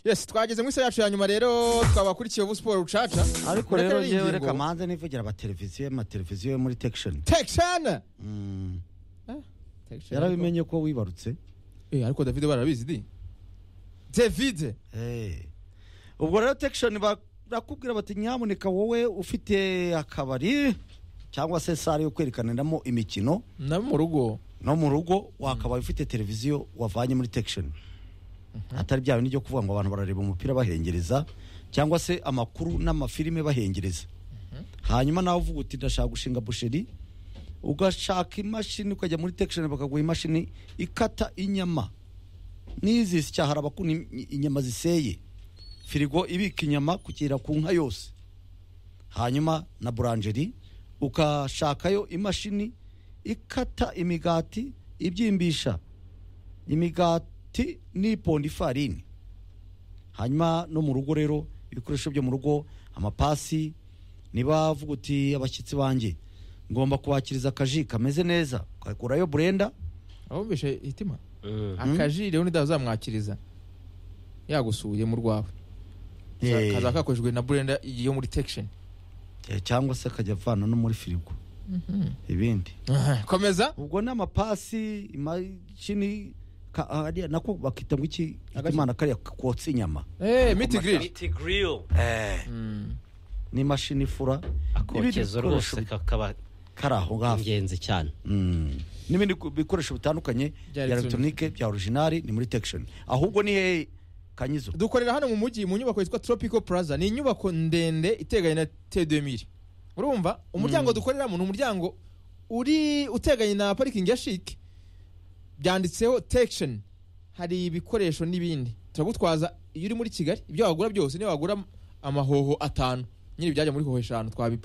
yes twageze mu isaha yacu ya nyuma rero twabakurikiye ubu siporo rucaca ariko Ureke rero ari yewe ingingo. reka manze nivugira amateleviziyo amateleviziyo yo muri tekishoni tekishani Mm. yarabimenye ko wibarutse Eh, ariko david barabizi di david Eh. ubwo rero tekishoni barakubwira bati nyamuneka wowe ufite akabari cyangwa se sare yo kwerekaniramo imikino na mu rugo no mu rugo wakabaye ufite televiziyo wavanye muri tekishoni atari bya bindi byo kuvuga ngo abantu barareba umupira bahengereza cyangwa se amakuru n'amafilime bahengereza hanyuma nawe uvuga uti ndashaka gushinga busheri ugashaka imashini ukajya muri tekishoni bakaguha imashini ikata inyama n'izi zisya hari abakunda i- inyama ziseye firigo ibika inyama kugera ku nka yose hanyuma na buranjeri ukashakayo imashini ikata imigati ibyimbisha imigati n'iponda ifarini hanyuma no mu rugo rero ibikoresho byo mu rugo amapasi niba avuga uti abashyitsi banjye ngomba kubakiriza akaji kameze neza ukakurayo burenda abumvishe itima Mm. akaji rero ntidazamwakiriza yagusuye mu rwawe Eh, kaza kakoreshejwe na burenda yo muri tekishoni eh, cyangwa se akajya avana no muri firigo ibindi komeza ubwo ni amapasi imashini ka- hariya nako bakita ngo iki Agashi. imana kariya kotsa inyama Eh, miti giriri Miti grill n'imashini ifura n'ibindi akokezo bikoresho rwose kakaba kari aho ngaho ingenzi cyane Mm. n'ibindi ku- bikoresho bitandukanye Bya bya elegitoronike bya orijinali ni muri tekishoni ahubwo ni hehe kanyizo dukorera hano mu mujyi mu nyubako yitwa tropical plaza ni inyubako ndende iteganye na t2000 urumva umuryango dukoreramo ni umuryango uri uteganye na parikingi ya shike byanditseho tekishoni hari ibikoresho n'ibindi turagutwaza iyo uri muri kigali ibyo wagura byose niyo wagura amahoho atanu nyine ibyajya muri hoho eshanu twabipakiye